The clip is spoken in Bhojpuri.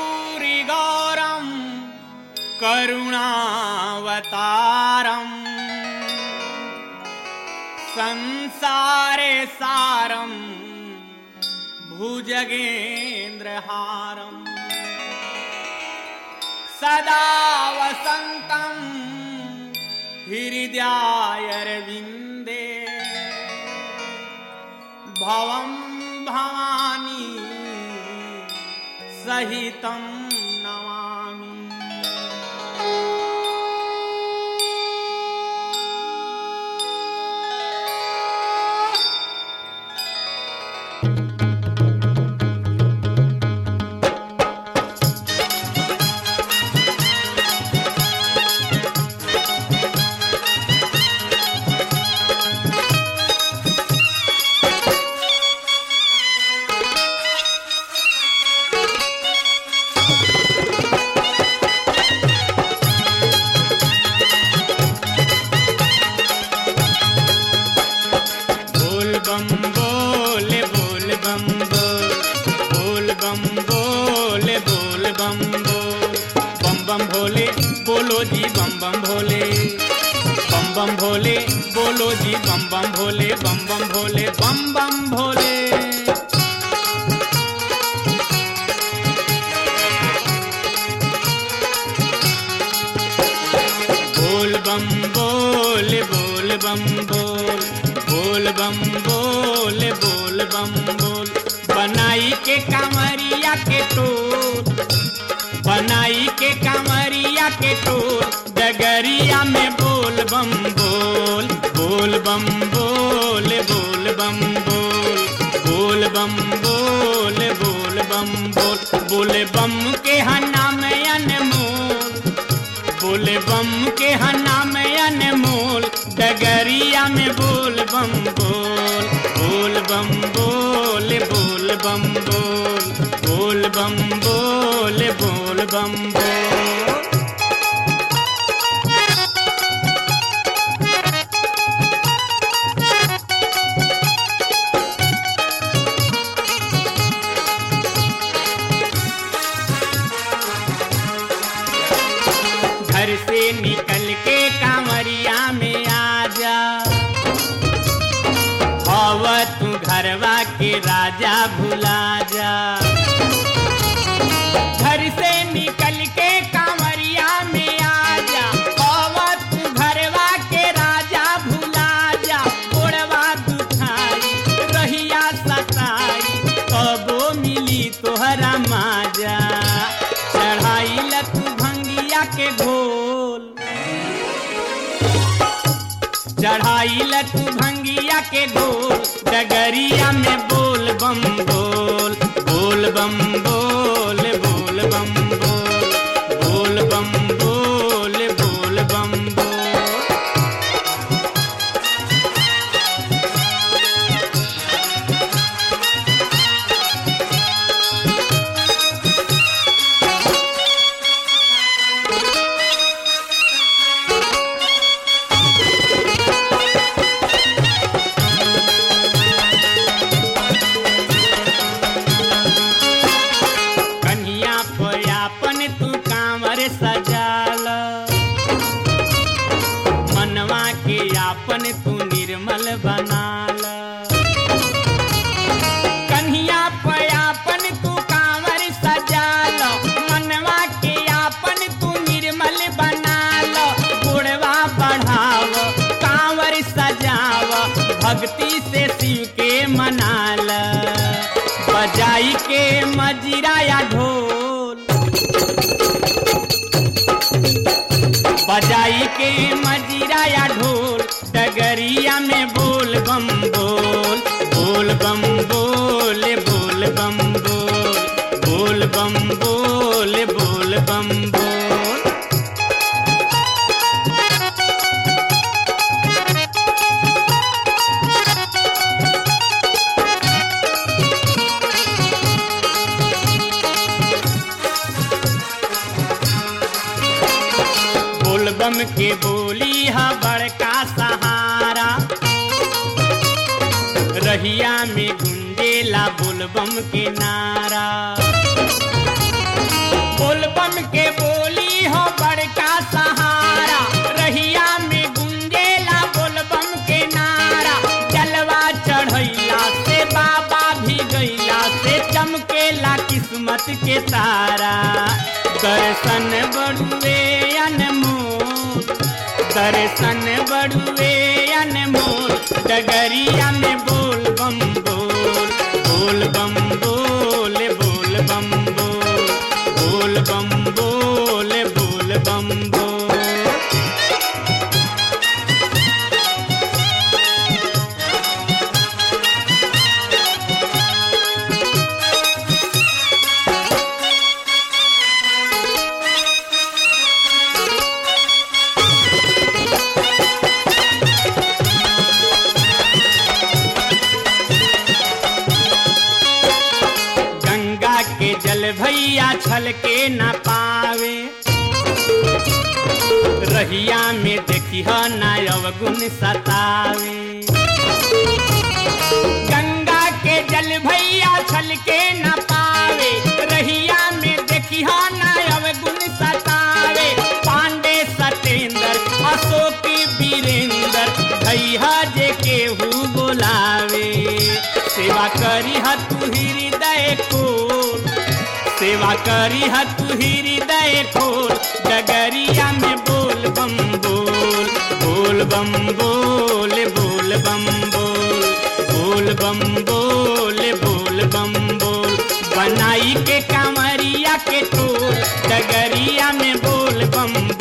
कर्पूरि गौरम करुणावतारम संसारे सारम भुजगेन्द्रहारम सदा वसन्तं हृदयायरविन्दे भवं भवानी सहितं नमामि बोल बम बोल बोल बम बोल बोल बम बोल बोल बम बोल बम बम भोले बोलो जी बम बम भोले बम बम भोले बोलो जी बम बम भोले बम बम भोले बम बम भोले बोल बम बोल बोल बम बोल बोल बम बोल बोल बम बोल बनाई के कांवरिया के टोल बनाई के कांवरिया के टोल डगरिया में बोल बम बोल बोल बम बोल बोल बम बोल बोल बम बोल बोल बम बोल बोले बम के हना में अनमोल बोले बम के हना में अनमोल डगरिया में बोल बम बोल बोल बम बोल बोल बम बोल बोल बम बोल बोल बम बोल घर से निकल के कांवरिया में आ जा हव तू घरवा के राजा भुला जा घर से निकल के कांवरिया में आ जा हव तू घरवा के राजा भुला जा ओढ़वा दुखाई रहिया सताई कबो मिली तोहरा माजा चढ़ाई लतू भंगिया के घोल चढ़ाई लतू भंगिया के गोल डगरिया में बोल बम बोल बोल बम बोल बोल बम बोल बोल बम बोल बोल बम बोल कन्हिया पयापन तू कांवर सजाल मनवा के आपन तू निर्मल बनाल कन्हिया पयापन तू कांवर सजाल मनवा के आपन तू निर्मल बनाल गुड़वा बढ़ाव कांवर सजाव भक्ति से शिव के मनाल बजाई के मजीरा या ढोल बजाई के मजीरा या ढोल डगरिया में बोल बम बोल बोल बम बोल बोल बम बोल बोल बम बोल बोल बम बोल बोल बम के बोली हा बड़का सहारा रहिया में गुंजेला बोल बम के नारा किस्मत के तारा दर्शन बड़ुए अनमोल दर्शन बड़ुए अनमोल डगरिया में बोल बम बोल बोल बम बोल बोल बम बोल बोल बम बोल बोल बम बोल गंगा के जल भैया छल के न पावे रहिया में देखी ना अवगुण सतावे गंगा के जल भैया छल के न पावे रहिया में देखी ना अवगुण सतावे पांडे सतेंद्र अशोक वीरेंद्र भैया जे केहू बोलावे सेवा करी तू हृदय खोल सेवा करी तू हृदय खोल डगरिया में बोल बम बोल बोल बम बोल बोल बम बोल बोल बम बोल बोल बम बोल बनाई के कांवरिया के टोल डगरिया में बोल बम